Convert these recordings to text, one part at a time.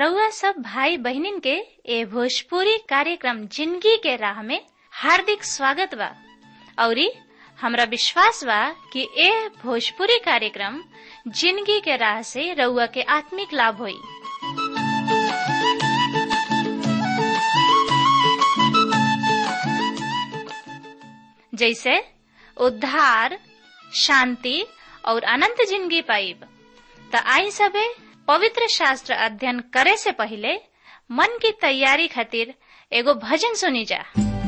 रउआ सब भाई बहिनीन के ए भोजपुरी कार्यक्रम जिंदगी के राह में हार्दिक स्वागत बा औरी हमरा विश्वास बा कि ए भोजपुरी कार्यक्रम जिंदगी के राह से रउआ के आत्मिक लाभ होई जैसे उद्धार शांति और अनंत जिंदगी पाइब त आई सबे पवित्र शास्त्र अध्ययन करे से पहले मन की तैयारी खातिर एगो भजन सुनी जा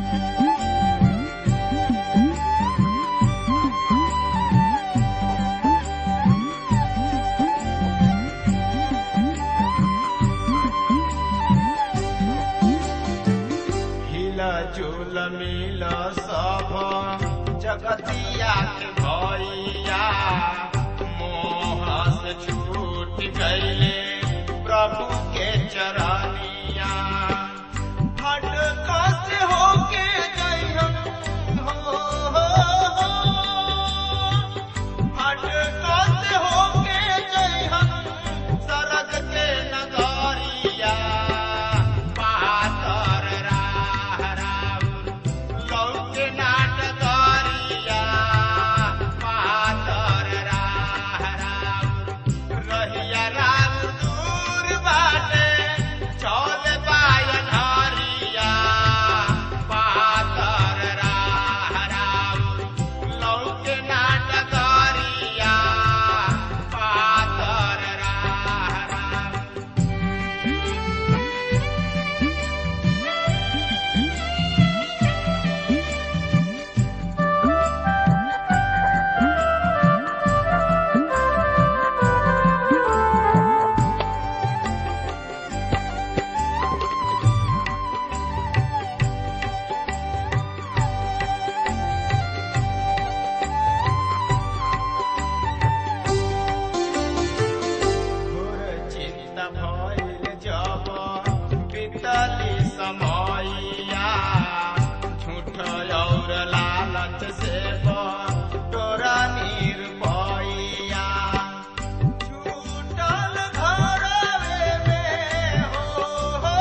हिला झूल मिल सब जगतिया के भैया मोह से छूट गईले प्रभु के चरनिया हट से होके जइहन हो हट से होके जइहन सरग के नगरिया पातर राह राउर लौके नाटकरिया पातर राह राउर रहिया राम दूर बाटे चल बायन हरिया पातर राह राउर लौके नाटकरिया पातर राह राउर घोर चिंता भइल जब बीतली समयया झूठ और लालच से तोरा निरपैया छूटल घरवे में हो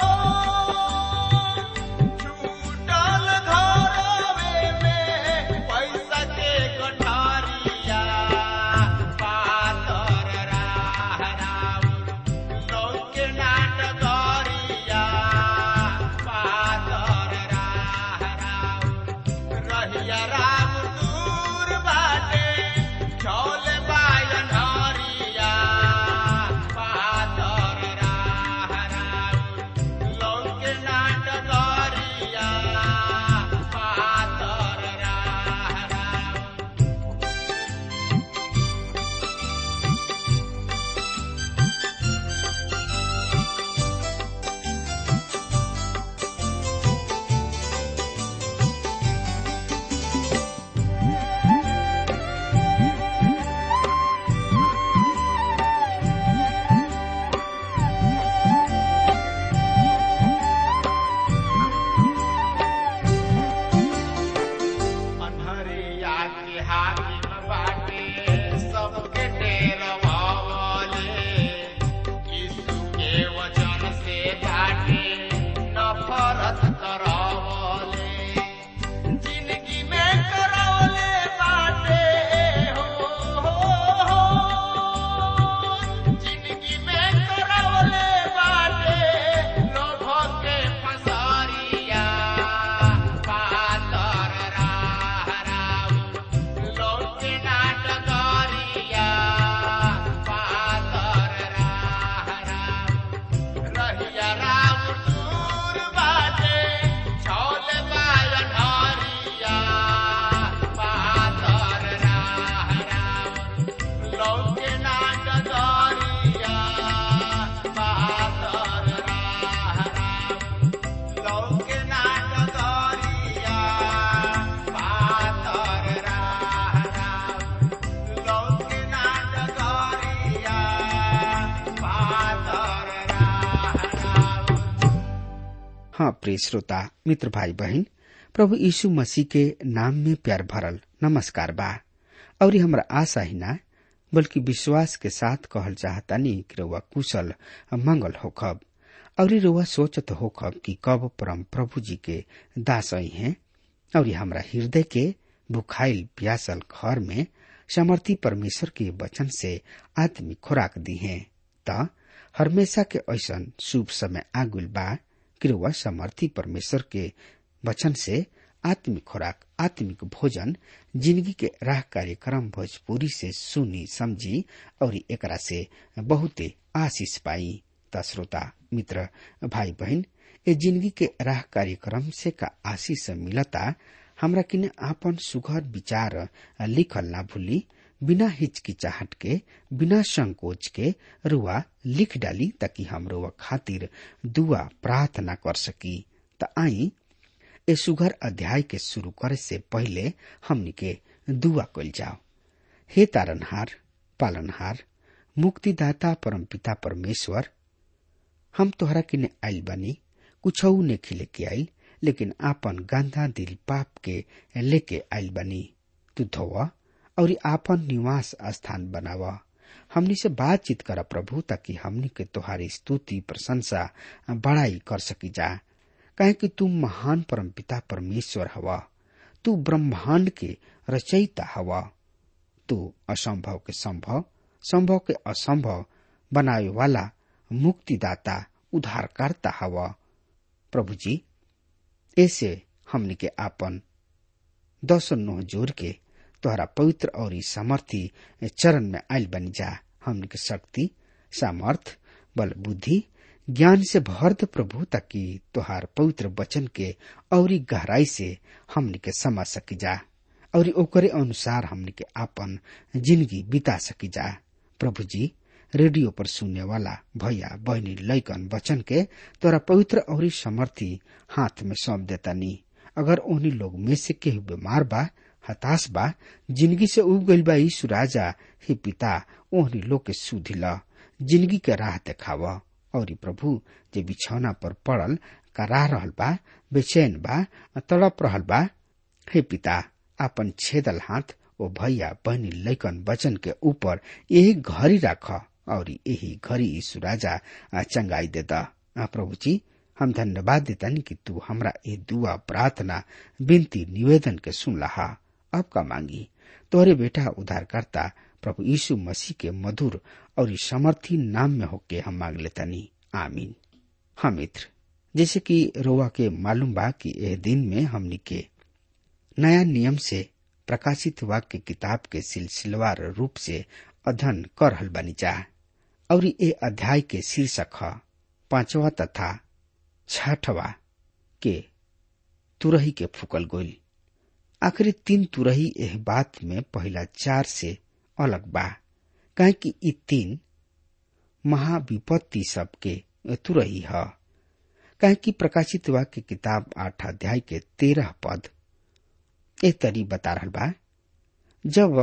छूटल घरवे में पैसा के गठारिया पातर राह राउर लौके नाटकरिया पातर राह राउर रहिया राम दूर बाटे चौल बायन हरिया पातर राह राउर लौके नाटकरिया पातर राह राउर अनहरिया के हाकिम बाटे सबके डेरवावले यीशु के वचन से बाटे नफरत करावले जिंदगी में करावले बाटे हो हो हो जिंदगी में करावले बाटे लोभ के फसारिया पातर राह राउर लौके नाटकरिया पातर राह राउर रहिया राम दूर बाटे चौल बायन हरिया पातर राह राउर लौके नाटकरिया पातर राह राउर लौके नाटकरिया पातर राह राउर लौके नाटकरिया पातर राह राउर हाँ प्रिय श्रोता मित्र भाई बहन प्रभु यीशु मसीह के नाम में प्यार भरल नमस्कार बा और हमरा आशा ही ना बल्कि विश्वास के साथ कहल चाहतानी कि रउआ कुशल मंगल होखब और रउआ सोचत होखब कि कब परम प्रभु जी के दास आई हैं और हमरा हृदय के भुखाइल प्यासल घर में समर्थी परमेश्वर के वचन से आत्मिक खुराक दी है त हमेशा के ऐसन शुभ समय आगुल बा कि रउआ समर्थी परमेश्वर के वचन से आत्मिक खुराक आत्मिक भोजन जिंदगी के राह कार्यक्रम भोजपुरी से सुनी समझी और एकरा से बहुते आशीष पाई त श्रोता मित्र भाई बहन ए जिंदगी के राह कार्यक्रम से का आशीष मिलता हमरा किने आपन सुघर विचार लिखल ना भूली बिना हिचकिचाहट के बिना संकोच के रुआ लिख डाली ताकि हम रुआ खातिर दुआ प्रार्थना कर सकी त आई ए सुघर अध्याय के शुरू करे से पहले हमनी के दुआ कल जाओ हे तारनहार पालनहार मुक्तिदाता परमपिता परमेश्वर हम तोहरा किने आइल बानी कुछऊ ने खिले के आइल लेकिन आपन गंदा दिल पाप के लेके आइल बानी तू धोवा और आपन निवास स्थान बनावा हमनी से बातचीत कर प्रभु ताकि हमनी के तोहारी स्तुति प्रशंसा बड़ाई कर सकी जा कहे कि तू महान परमपिता परमेश्वर हवा तू ब्रह्मांड के रचयिता हवा तू असंभव के संभव संभव के असंभव बनावे वाला मुक्तिदाता उद्धारकर्ता हवा प्रभु जी ऐसे हमनी के आपन दसो नोह जोर के तोहरा पवित्र और सामर्थी चरण में आयल बन जा हमनी के शक्ति सामर्थ बल बुद्धि ज्ञान से भर दे प्रभु ताकि तोहार पवित्र वचन के और गहराई से हमनी के समझ सकी जा और ओकरे अनुसार हमनी के आपन जिंदगी बिता सकी जा प्रभु जी रेडियो पर सुनने वाला भैया बहनी लैकन वचन के तोरा पवित्र और समर्थी हाथ में सौंप देता नी अगर उन्हीं लोग में से केहू बीमार बा हताश बा जिंदगी से उब गईल बा यीशु राजा हे पिता ओहनी लोग के सुधी ल जिंदगी के राह देखावा और प्रभु जे बिछौना पर पड़ल कराह रहल बा बेचैन बा तड़प रहल बा हे पिता आपन छेदल हाथ ओ भैया बहनी लैकन वचन के ऊपर यही घड़ी राख और यही घड़ी यीशु राजा चंगाई देता प्रभु जी हम धन्यवाद देतानी कि तू हमरा ये दुआ प्रार्थना विनती निवेदन के सुन लहा अब का मांगी तोहरे बेटा उद्धारकर्ता प्रभु यीशु मसीह के मधुर और समर्थी नाम में होके हम मांग लेतानी आमीन हाँ मित्र जैसे कि रोवा के मालूम बा कि यह दिन में हमनी के नया नियम से प्रकाशित वाक्य किताब के सिलसिलेवार रूप से अध्ययन कर रहल बनी जा और ये अध्याय के शीर्षक है पांचवा तथा छठवा के तुरही के फूकल गोल आखिरी तीन तुरही एह बात में पहला चार से अलग बा कहे कि ई तीन महाविपत्ति सबके तुरही है कहे कि प्रकाशित वाक्य किताब आठ अध्याय के तेरह पद ए तरी बता रहल बा जब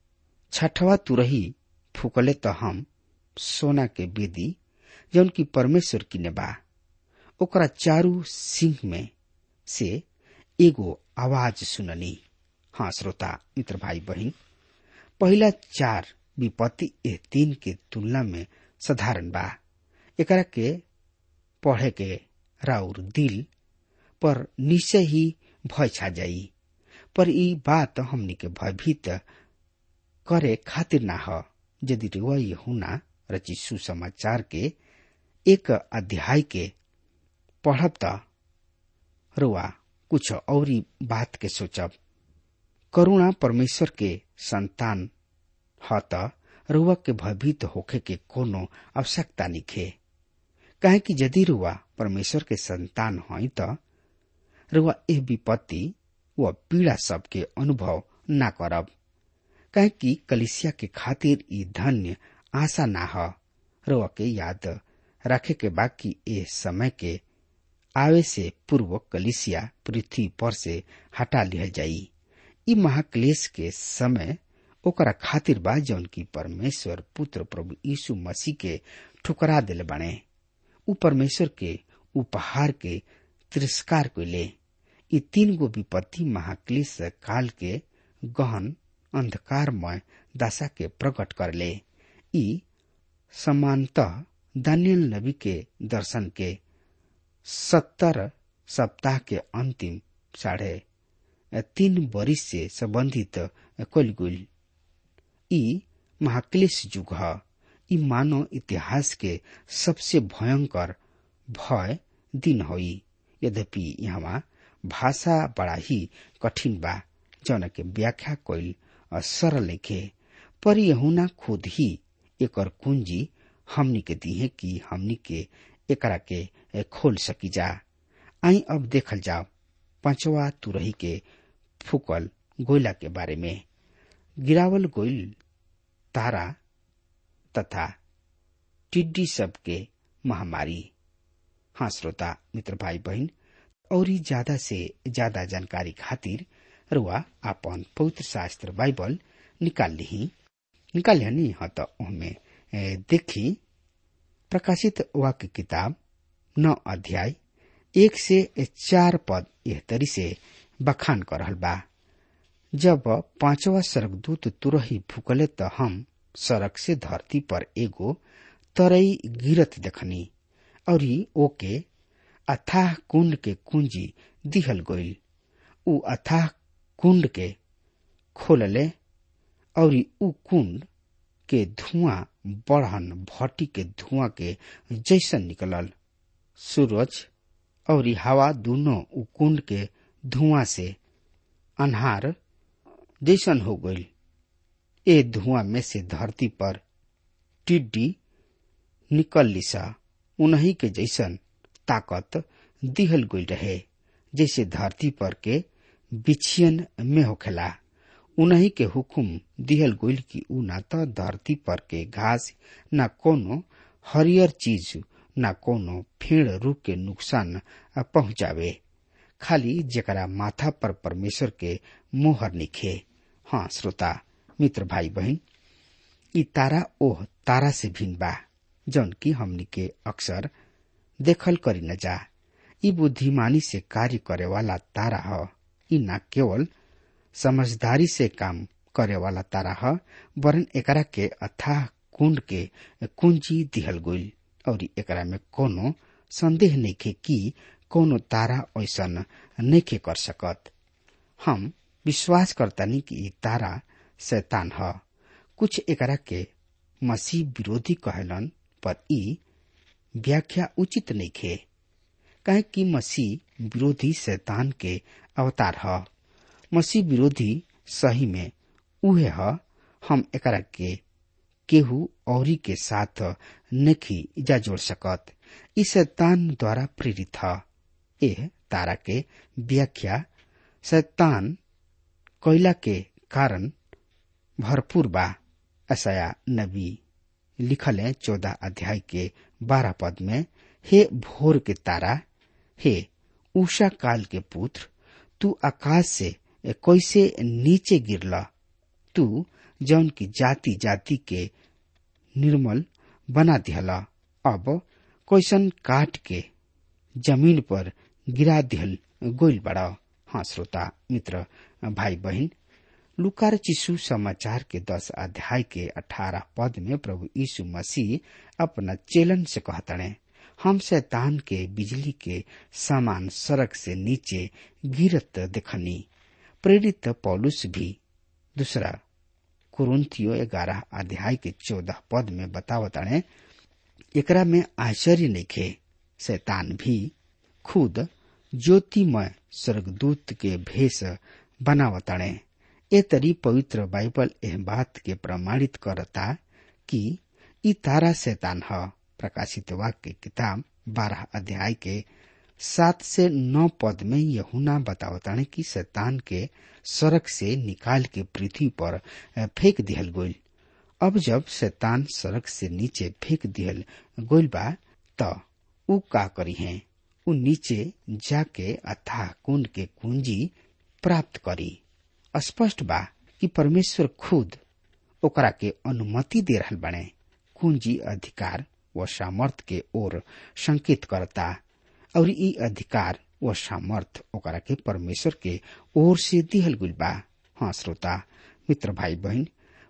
छठवा तुरही फूकले तो हम सोना के बेदी जौन की परमेश्वर की ने बा ओकरा चारू सिंह में से एगो आवाज सुननी हाँ श्रोता मित्र भाई बहन पहला चार विपत्ति ए तीन के तुलना में साधारण बा एकरा के पढ़े के राउर दिल पर निश्चय ही भय छा जाई पर ई बात हमनी के भयभीत करे खातिर ना ह यदि रुआ हुना रची सुसमाचार के एक अध्याय के पढ़ब त रुआ कुछ और बात के सोचब करुणा परमेश्वर के संतान ह त रुआ के भयभीत होखे के कोनो आवश्यकता निखे काहे कि यदि रुआ परमेश्वर के संतान हई त रुआ एह विपत्ति व पीड़ा सबके अनुभव ना करब काहे कि कलिसिया के खातिर ई धन्य आशा ना ह रुआ के याद रखे के बाकी ए समय के आवे से पूर्व कलिसिया पृथ्वी पर से हटा लिया जाई ई महाक्लेश के समय ओकरा खातिर बा जौन की परमेश्वर पुत्र प्रभु यीशु मसीह के ठुकरा दिले बने उ परमेश्वर के उपहार के तिरस्कार को ले ई तीन गो विपत्ति महाक्लेश काल के गहन अंधकारमय दशा के प्रकट करले ई समानतः दानियल नबी के दर्शन के सत्तर सप्ताह के अंतिम साढ़े तीन बरिस से संबंधित कलगुल ई महाक्लेश युग ह ई मानव इतिहास के सबसे भयंकर भय दिन होई यद्यपि यहाँ भाषा बड़ा ही कठिन बा जौन के व्याख्या कईल सरल लिखे पर यहुना खुद ही एकर कुंजी हमनी के दिहे कि हमनी के एकरा के खोल सकी जा आई अब देखल जाओ पांचवा तुरही के फूकल गोयला के बारे में गिरावल गोइल तारा तथा टिड्डी सब के महामारी हाँ श्रोता मित्र भाई बहन और ज्यादा से ज्यादा जानकारी खातिर रुआ आपन पवित्र शास्त्र बाइबल निकाल ली निकाल ली हाँ तो उनमें देखी प्रकाशित वाक्य किताब नौ अध्याय एक से चार पद यह तरी से बखान कर रहल बा जब पांचवा स्वर्गदूत तुरही फूकले तो हम सड़क से धरती पर एगो तरई गिरत देखनी और ओके अथाह कुंड के कुंजी दिहल गईल उ अथाह कुंड के खोलले और उ कुंड के धुआं बढ़न भट्टी के धुआं के जैसन निकलल सूरज और हवा दोनों उ कुंड के धुआं से अन्हार जैसन हो गईल ए धुआं में से धरती पर टिड्डी निकल लिसा उन्हीं के जैसन ताकत दिहल गईल रहे जैसे धरती पर के बिछियन में होखेला उन्हीं के हुकुम दिहल गईल कि उ न तो धरती पर के घास न कोनो हरियर चीज न कोनो फेड़ रूप के नुकसान पहुंचावे खाली जेकरा माथा पर परमेश्वर के मोहर निखे हाँ श्रोता मित्र भाई बहन ई तारा ओह तारा से भिन्न बा जौन की हमनी के अक्सर देखल करी न जा ई बुद्धिमानी से कार्य करे वाला तारा ह ई न केवल समझदारी से काम करे वाला तारा ह वरन एकरा के अथाह कुंड के कुंजी दिहल गईल और एकरा में कोनो संदेह नइखे कि कोनो तारा ऐसन नइखे कर सकत हम विश्वास करतानी कि ई तारा शैतान ह कुछ एकरा के मसीह विरोधी कहलन पर ई व्याख्या उचित नइखे काहे कि मसीह विरोधी शैतान के अवतार ह मसीह विरोधी सही में उहे ह हम एकरा के केहू औरी के साथ नखी जा जोड़ सकत ई शैतान द्वारा प्रेरित ह एह तारा के व्याख्या शैतान कोयला के कारण भरपूर बा असया नबी लिखल है चौदह अध्याय के बारह पद में हे भोर के तारा हे उषा काल के पुत्र तू आकाश से कैसे नीचे गिरला तू जौन की जाति जाति के निर्मल बना दिहला अब कैसन काट के जमीन पर गिरा दिहल गोइल बड़ा हाँ श्रोता मित्र भाई बहन लुकार चिशु समाचार के दस अध्याय के अठारह पद में प्रभु यीशु मसीह अपना चेलन से कहतने हम शैतान के बिजली के सामान सड़क से नीचे गिरत देखनी प्रेरित पौलुस भी दूसरा कुरुंथियो ग्यारह अध्याय के चौदह पद में बतावताने एकरा में आश्चर्य नइखे शैतान भी खुद ज्योतिमय स्वर्गदूत के भेष बनावताणे ए तरी पवित्र बाइबल एह बात के प्रमाणित करता कि ई तारा शैतान ह प्रकाशित वाक्य किताब बारह अध्याय के सात से नौ पद में यहुना बतावताने कि शैतान के सड़क से निकाल के पृथ्वी पर फेंक दिहल गोइल अब जब शैतान सड़क से नीचे फेंक दिहल गोइल बा त उ का करी है उ नीचे जाके अथाह कुंड के कुंजी प्राप्त करी स्पष्ट बा कि परमेश्वर खुद ओकरा के अनुमति दे रहल बने कुंजी अधिकार व सामर्थ के ओर संकेत करता और ई अधिकार व सामर्थ ओकरा के परमेश्वर के ओर से दिहल गुल बा हाँ श्रोता मित्र भाई बहन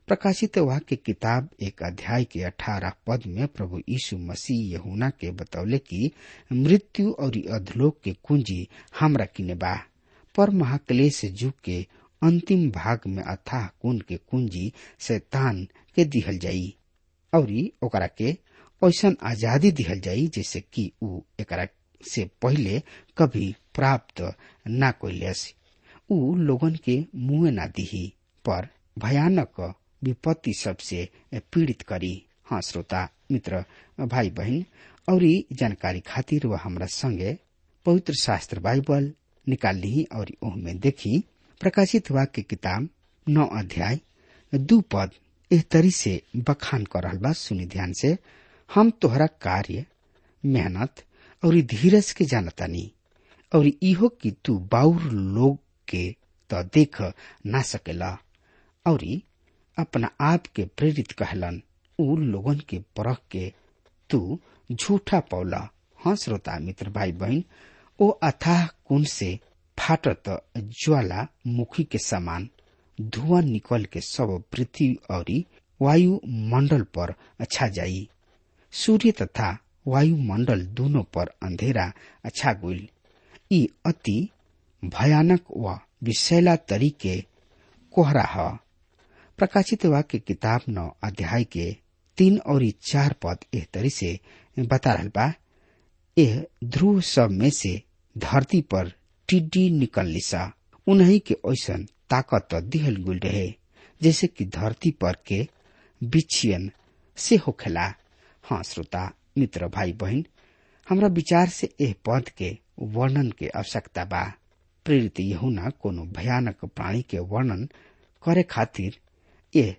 प्रकाशित वाक्य किताब एक अध्याय के अठारह पद में प्रभु यीशु मसीह यहुना के बतौले कि मृत्यु और अधलोक के कुंजी हमरा किने बा पर महाक्लेश युग के अंतिम भाग में अथाह कुंड के कुंजी शैतान के दिहल जाई और ओकरा के ऐसन आजादी दिहल जाई जैसे कि ऊ एकरा से पहले कभी प्राप्त ना कैलस ऊ लोगन के मुंह ना दिही पर भयानक विपत्ति सबसे पीड़ित करी हाँ श्रोता मित्र भाई बहन और जानकारी खातिर वह हमरा संगे पवित्र शास्त्र बाइबल निकाल ली और ओहमे देखी प्रकाशित वाक्य किताब नौ अध्याय दू पद एह तरी से बखान कर रहल बा सुनी ध्यान से हम तोहरा कार्य मेहनत और धीरज के जानतानी और इहो कि तू बाउर लोग के तो देख ना सकेला और अपना आप के प्रेरित कहलन उ लोगन के परख के तू झूठा पौला हाँ श्रोता मित्र भाई बहन ओ अथाह कुंड से फाटत ज्वाला मुखी के समान धुआं निकल के सब पृथ्वी और वायुमंडल पर अच्छा जाई सूर्य तथा वायुमंडल दोनों पर अंधेरा अच्छा गुल ई अति भयानक व विषैला तरीके कोहरा ह प्रकाशित वाक्य किताब नौ अध्याय के तीन और चार पद एह तरी से बता रहल बा एह ध्रुव सब में से धरती पर टिड्डी निकल लिसा उन्हीं के ऐसन ताकत दिहल गुल रहे जैसे कि धरती पर के बिछियन से होखेला हाँ श्रोता मित्र भाई बहन हमरा विचार से एह पद के वर्णन के आवश्यकता बा प्रेरित यहुना कोनो भयानक प्राणी के वर्णन करे खातिर ये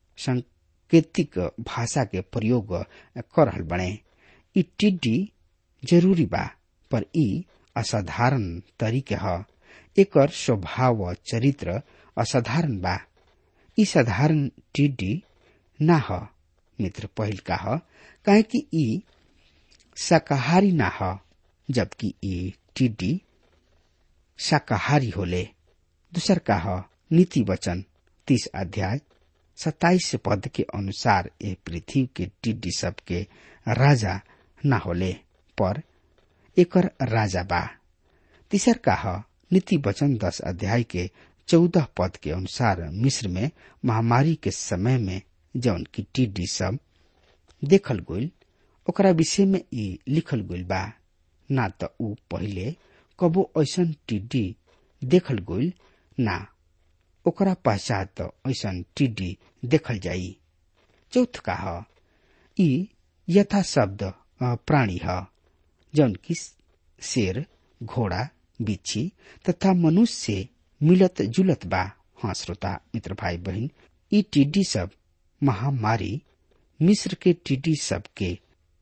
सांकेतिक भाषा के प्रयोग कर रहल बने ई टिड्डी जरूरी बा पर ई असाधारण तरीके ह एकर स्वभाव व चरित्र असाधारण बा ई साधारण टिड्डी ना ह मित्र पहिल का ह काहे कि ई शाकाहारी ना ह जबकि ई टिड्डी शाकाहारी होले दूसर का ह नीति वचन तीस अध्याय सताइस पद के अनुसार ये पृथ्वी के टिड्डी सब के राजा न होले पर एकर राजा बा तीसर का ह नीति वचन दस अध्याय के चौदह पद के अनुसार मिस्र में महामारी के समय में जौन की टिड्डी सब देखल गईल ओकरा विषय में ई लिखल गईल बा ना त ऊ पहिले कबो ऐसन टिड्डी देखल गईल ना ओकरा पश्चात ऐसन टिड्डी देखल जाई चौथ का ह ई यथा शब्द प्राणी ह जौन की शेर घोड़ा बिच्छी तथा मनुष्य से मिलत जुलत बा हाँ श्रोता मित्र भाई बहन ई टिड्डी सब महामारी मिस्र के टिड्डी सब के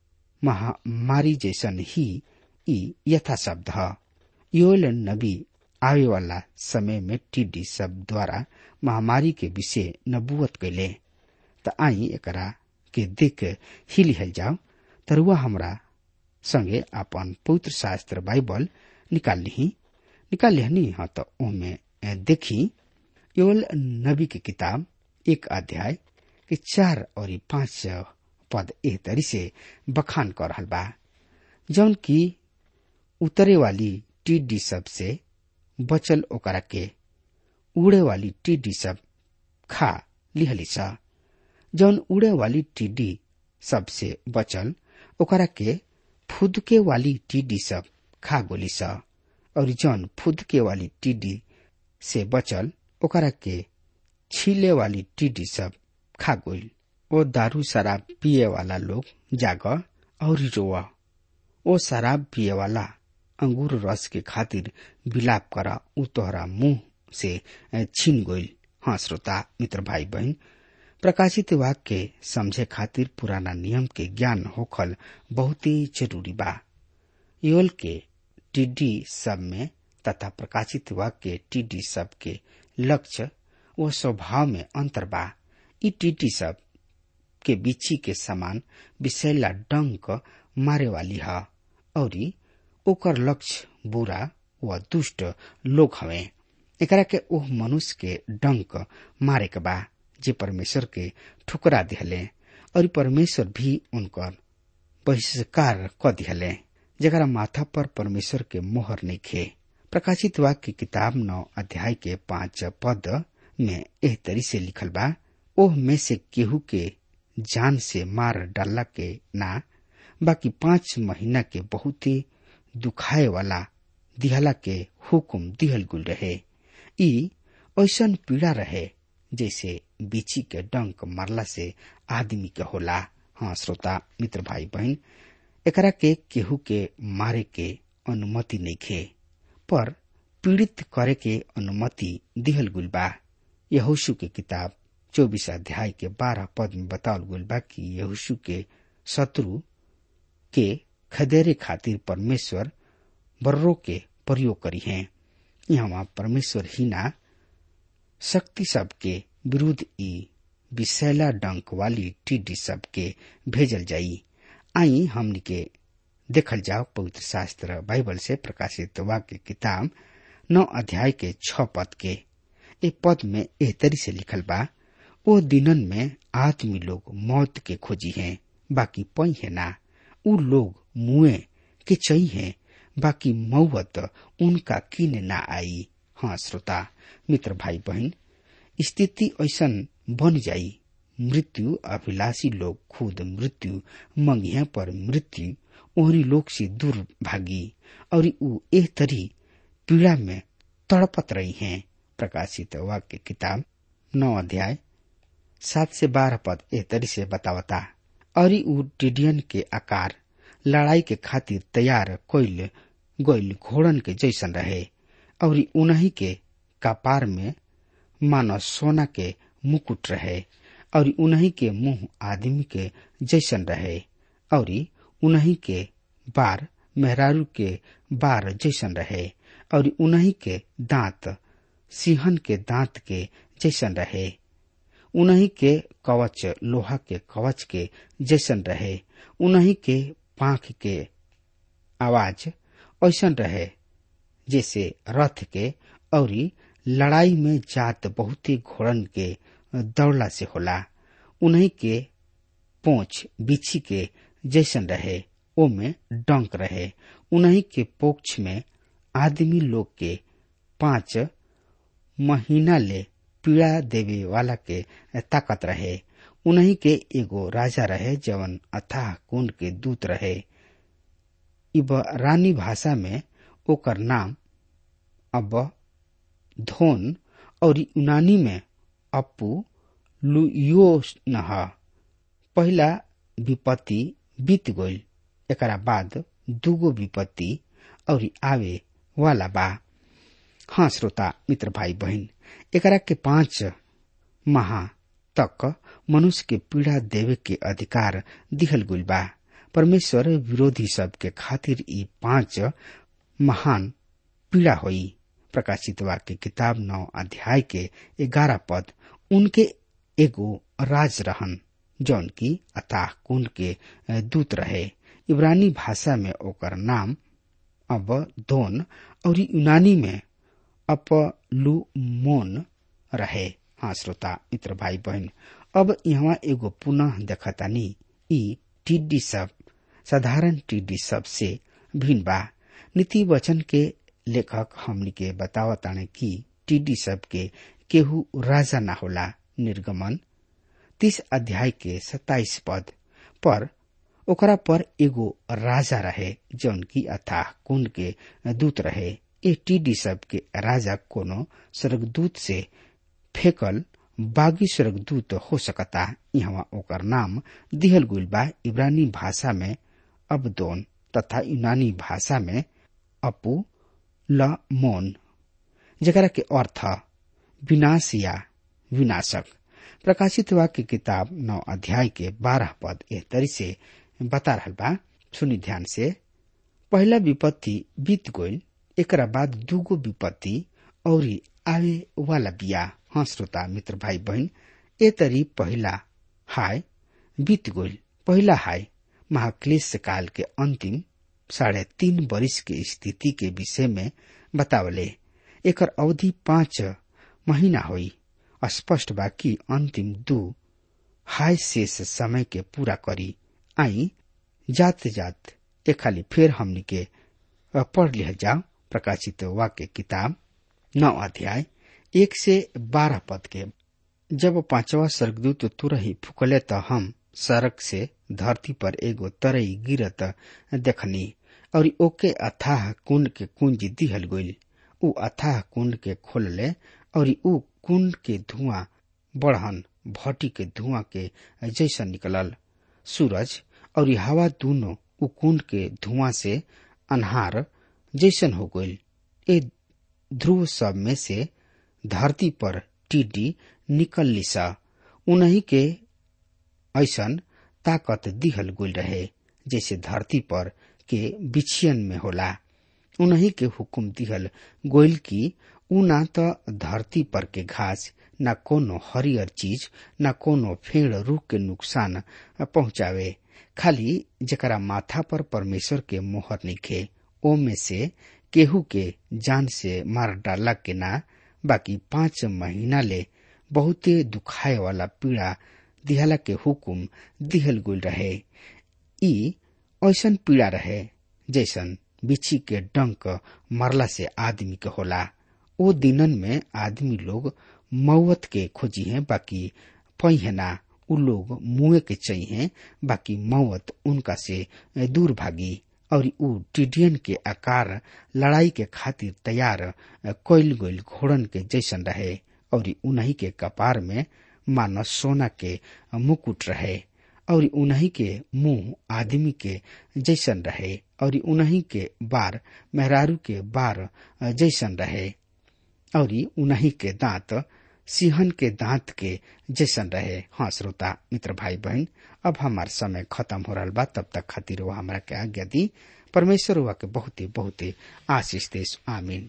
महामारी जैसन ही ई यथा शब्द ह योल नबी आवे वाला समय में टिड्डी सब द्वारा महामारी के विषय नबुवत कैले त आई एकरा के देख ही लिहल जाओ तरुआ हमरा संगे अपन पवित्र शास्त्र बाइबल निकाल ली निकाल लिहनी हाँ तो ओमे देखी योल नबी की किताब एक अध्याय के चार और पांच पद एह तरी से बखान कर रहल बा जौन की उतरे वाली टिड्डी सब से बचल ओकरा के उड़े वाली टिड्डी सब खा लिहली सा जौन उड़े वाली टिड्डी सब से बचल ओकरा के फुदके वाली टिड्डी सब खा गोली सा और जौन फुदके वाली टिड्डी से बचल ओकरा के छीले वाली टिड्डी सब खा गोल ओ दारू शराब पिए वाला लोग जाग और रोआ ओ शराब पिए वाला अंगूर रस के खातिर विलाप करा उ तोहरा मुंह से छीन गोल हाँ श्रोता मित्र भाई बहन प्रकाशित वाक्य के समझे खातिर पुराना नियम के ज्ञान होखल बहुत ही जरूरी बा योल के टिड्डी सब में तथा प्रकाशित वाक्य के टिड्डी सब के लक्ष्य व स्वभाव में अंतर बा ई टिड्डी सब के बिच्छी के समान विषैला डंक मारे वाली है और ओकर लक्ष्य बुरा व दुष्ट लोग हवे एकरा के ओह मनुष्य के डंक मारे के बा जे परमेश्वर के ठुकरा दिहले और परमेश्वर भी उनकर बहिष्कार क दिहले जरा माथा पर परमेश्वर के मोहर नहीं खे प्रकाशित वाक्य की किताब नौ अध्याय के पांच पद में एह तरी से लिखल बा ओह में से केहू के जान से मार डालला के ना बाकी पांच महीना के बहुत ही दुखाए वाला दिहला के हुकुम दिहल गुल रहे ई ऐसन पीड़ा रहे जैसे बीची के डंक मारला से आदमी के होला हाँ श्रोता मित्र भाई बहन एकरा के केहू के मारे के अनुमति नहीं खे पर पीड़ित करे के अनुमति दिहल गुल बा यहोशु के किताब चौबीस अध्याय के बारह पद में बतावल गुल बा कि यहोशु के शत्रु के खदेरे खातिर परमेश्वर बर्रो के प्रयोग करी हैं यहाँ परमेश्वर ही ना शक्ति सबके विरुद्ध ई विषैला डंक वाली टीडी सबके भेजल जाई आई हमनी के देखल जाओ पवित्र शास्त्र बाइबल से प्रकाशित वाक्य किताब नौ अध्याय के छ पद के ए पद में एह तरी से लिखल बा ओ दिनन में आदमी लोग मौत के खोजी हैं बाकी पई है ना उ लोग मुए के चई हैं बाकी मौत उनका किने ना आई हाँ श्रोता मित्र भाई बहन स्थिति ऐसन बन जाई मृत्यु अभिलाषी लोग खुद मृत्यु मंगिया पर मृत्यु ओहरी लोग से दूर भागी और उ एह तरी पीड़ा में तड़पत रही हैं प्रकाशित वाक्य किताब नौ अध्याय सात से बारह पद एह तरी से बतावता और उ टिडियन के आकार लड़ाई के खातिर तैयार कोइल गोइल घोड़न के जैसन रहे और उन्हीं के कपार में मानो सोना के मुकुट रहे और उन्हीं के मुंह आदमी के जैसन रहे और उन्हीं के बार मेहरारू के बार जैसन रहे और उन्हीं के दांत सिंहन के दांत के जैसन रहे उन्हीं के कवच लोहा के कवच के जैसन रहे उन्हीं के पाख के आवाज ऐसन रहे जैसे रथ के और लड़ाई में जात बहुत ही घोड़न के दौड़ला से होला उन्हीं के पोछ बिछी के जैसन रहे ओ में डंक रहे उन्हीं के पोक्ष में आदमी लोग के पांच महीना ले पीड़ा देवे वाला के ताकत रहे उन्हीं के एगो राजा रहे जवन अथाह कुंड के दूत रहे इबरानी भाषा में ओकर नाम अब धोन और यूनानी में अपू लुयोस नह पहला विपत्ति बीत गईल एकरा बाद दूगो विपत्ति और आवे वाला बा हाँ श्रोता मित्र भाई बहन एकरा के पांच माह तक मनुष्य के पीड़ा देवे के अधिकार दिहल गुल बा परमेश्वर विरोधी सब के खातिर ई पांच महान पीड़ा होई प्रकाशित वाक्य किताब नौ अध्याय के ग्यारह पद उनके एगो राज रहन जौन की अताह कुंड के दूत रहे इब्रानी भाषा में ओकर नाम अब दोन और यूनानी में अपलुमोन रहे हाँ श्रोता मित्र भाई बहन अब यहाँ एगो पुनः देखतानी ई टिड्डी सब साधारण टिड्डी सब से भिन्न बा नीति वचन के लेखक हमनी के बतावताने कि टिड्डी सब के केहू राजा ना होला निर्गमन तीस अध्याय के सत्ताईस पद पर ओकरा पर एगो राजा रहे जौन की अथाह कुंड के दूत रहे ए टीडी सब के राजा कोनो स्वर्गदूत से फेकल बागी स्वर्गदूत हो सकता यहाँ ओकर नाम दिहल गुल बा इब्रानी भाषा में अबदोन तथा यूनानी भाषा में अपू ल मोन जरा के अर्थ विनाश या विनाशक प्रकाशित वाक्य किताब नौ अध्याय के बारह पद एह तरी से बता रहा बा सुनी ध्यान से पहला विपत्ति बीत गईल एकरा बाद दूगो विपत्ति और आवे वाला बिया हाँ श्रोता मित्र भाई बहन ए तरी पहला हाय बीत गईल पहला हाय महाक्लेश काल के अंतिम साढ़े तीन वर्ष के स्थिति के विषय में बतावले एकर अवधि पांच महीना हुई स्पष्ट बा कि अंतिम दू हाय शेष समय के पूरा करी आई जात जात एक खाली फिर हमनी के पढ़ लिया जाओ प्रकाशित वाक्य किताब नौ अध्याय एक से बारह पद के जब पांचवा स्वर्गदूत तुरही फुकले त हम सड़क से धरती पर एगो तरई गिरत देखनी और ओके अथाह कुंड के कुंज दिहल गईल उ अथाह कुंड के खोलले और उ कुंड के धुआं बढ़न भट्टी के धुआं के जैसा निकलल सूरज और हवा दोनों उ कुंड के धुआं से अनहार जैसन हो गईल ए ध्रुव सब में से धरती पर टिड्डी निकल लिसा उन्हीं के ऐसन ताकत दिहल गुल रहे जैसे धरती पर के बिछियन में होला उन्हीं के हुकुम दिहल गोइल की उ ना तो धरती पर के घास न कोनो हरियर चीज न कोनो फेड़ रूख के नुकसान पहुंचावे खाली जकरा माथा पर परमेश्वर के मोहर निखे ओ में से केहू के जान से मार डाला के ना बाकी पांच महीना ले बहुते दुखाए वाला पीड़ा दिहला के हुकुम दिहल गुल रहे ई ऐसन पीड़ा रहे जैसन बिछी के डंक मरला से आदमी के होला ओ दिनन में आदमी लोग मौत के खोजी है बाकी पहिना उ लोग मुए के चाहिए बाकी मौत उनका से दूर भागी और उ टिडियन के आकार लड़ाई के खातिर तैयार कोइल गोइल घोड़न के जैसन रहे और उन्हीं के कपार में मानो सोना के मुकुट रहे और उन्हीं के मुंह आदमी के जैसन रहे और उन्हीं के बार मेहरारू के बार जैसन रहे और उन्हीं के दांत सिंहन के दांत के जैसन रहे हाँ श्रोता मित्र भाई बहन अब हमार समय खत्म हो रहा बा तब तक खातिर वो हमारा के आज्ञा दी परमेश्वर हुआ के बहुते बहुते आशीष देश आमीन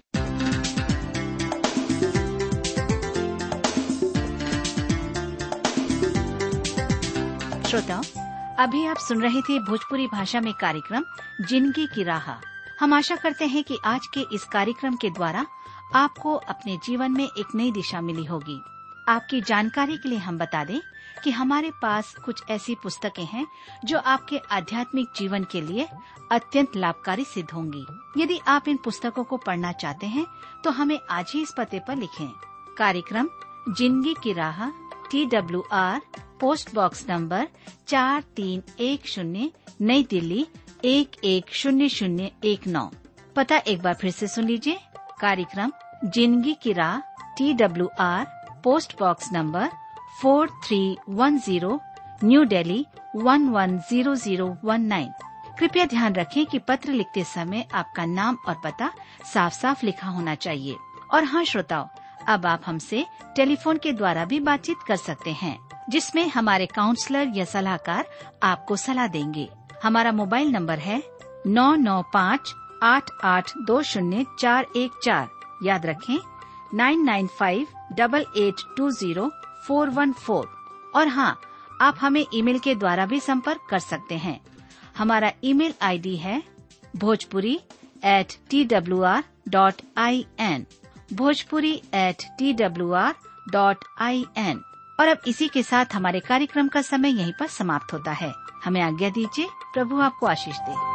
श्रोताओं अभी आप सुन रहे थे भोजपुरी भाषा में कार्यक्रम जिंदगी की राह हम आशा करते हैं कि आज के इस कार्यक्रम के द्वारा आपको अपने जीवन में एक नई दिशा मिली होगी आपकी जानकारी के लिए हम बता दें कि हमारे पास कुछ ऐसी पुस्तकें हैं जो आपके आध्यात्मिक जीवन के लिए अत्यंत लाभकारी सिद्ध होंगी यदि आप इन पुस्तकों को पढ़ना चाहते हैं तो हमें आज ही इस पते पर लिखें कार्यक्रम जिंदगी की राह T W R post box number चार तीन एक शून्य नई दिल्ली एक एक शून्य शून्य एक नौ पता एक बार फिर से सुन लीजिए कार्यक्रम जिंदगी की राह T W R post box number four three one zero new Delhi one one zero zero one nine कृपया ध्यान रखें कि पत्र लिखते समय आपका नाम और पता साफ साफ लिखा होना चाहिए और हाँ श्रोताओं अब आप हमसे टेलीफोन के द्वारा भी बातचीत कर सकते हैं जिसमें हमारे काउंसलर या सलाहकार आपको सलाह देंगे हमारा मोबाइल नंबर है नौ नौ पाँच आठ आठ दो शून्य चार एक चार याद रखें nine nine five double eight two zero four one four और हाँ आप हमें ईमेल के द्वारा भी संपर्क कर सकते हैं हमारा ईमेल आईडी है Bhojpuri at T W R dot I N Bhojpuri at T W R dot I N और अब इसी के साथ हमारे कार्यक्रम का समय यहीं पर समाप्त होता है हमें आज्ञा दीजिए प्रभु आपको आशीष दे